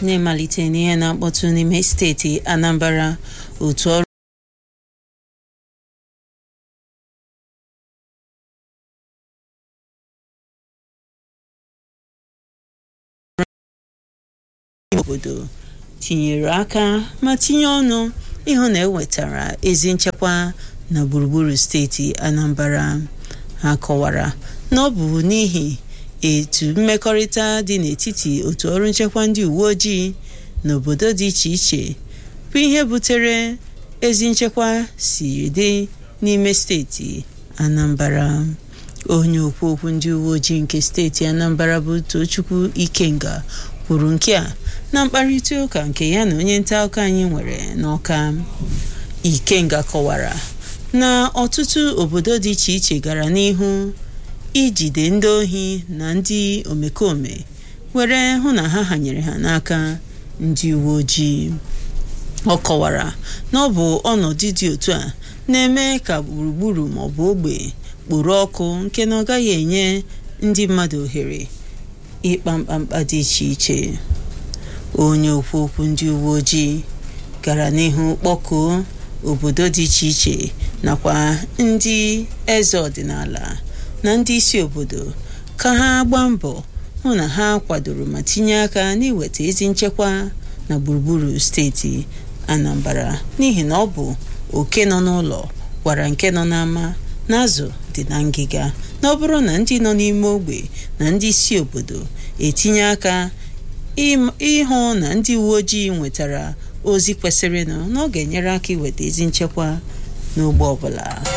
n'ịmalite n'ihe na-akpọtụ n'ime steeti Anambra otu ọrụ obodo tinyere aka ma tinye ọnụ ịhụ na ewetara ezi nchekwa na gburugburu steeti Anambra ha kọwara na ọ bụ n'ihi etu mmekọrịta dị n'etiti otu ọrụ nchekwa ndị uwe ojii n'obodo dị iche iche bụ ihe butere ezi nchekwa siri dị n'ime steeti Anambra onye okwu okwu ndị uwe ojii nke steeti Anambra bụ Tochukwu Ikenga kwuru nke a na mkparịta ụka nke ya na onye nta akụkọ anyị nwere n'Ọka Ikenga kọwara na ọtụtụ obodo dị iche iche gara n'ihu ijide ndị ohi na ndị omekome were hụ na ha hanyere ha n'aka ndị uwe ojii ọ kọwara na ọ bụ ọnọdụ dị otu a na-eme ka gburugburu maọbụ ogbe kporo ọkụ nke na ọ gaghị enye ndị mmadụ ohere ịkpa mkpamkpa dị iche iche onye okwu okwu ndị uwe ojii gara n'ihu kpọkuo obodo dị iche iche nakwa ndị eze ọdịnala na ndị isi obodo ka ha gbaa mbọ hụ na ha kwadoro ma tinye aka n'iweta ezi nchekwa na gburugburu steeti Anambra n'ihi na ọ bụ oke nọ n'ụlọ gwara nke nọ n'ama na azụ dị na ngịga na ọ bụrụ na ndị nọ n'ime ogbe na ndị isi obodo etinye aka ịhụ na ndị uwe ojii nwetara ozi kwesịrịnụ na ọ ga-enyere aka iweta ezi nchekwa n'ogbe ọbụla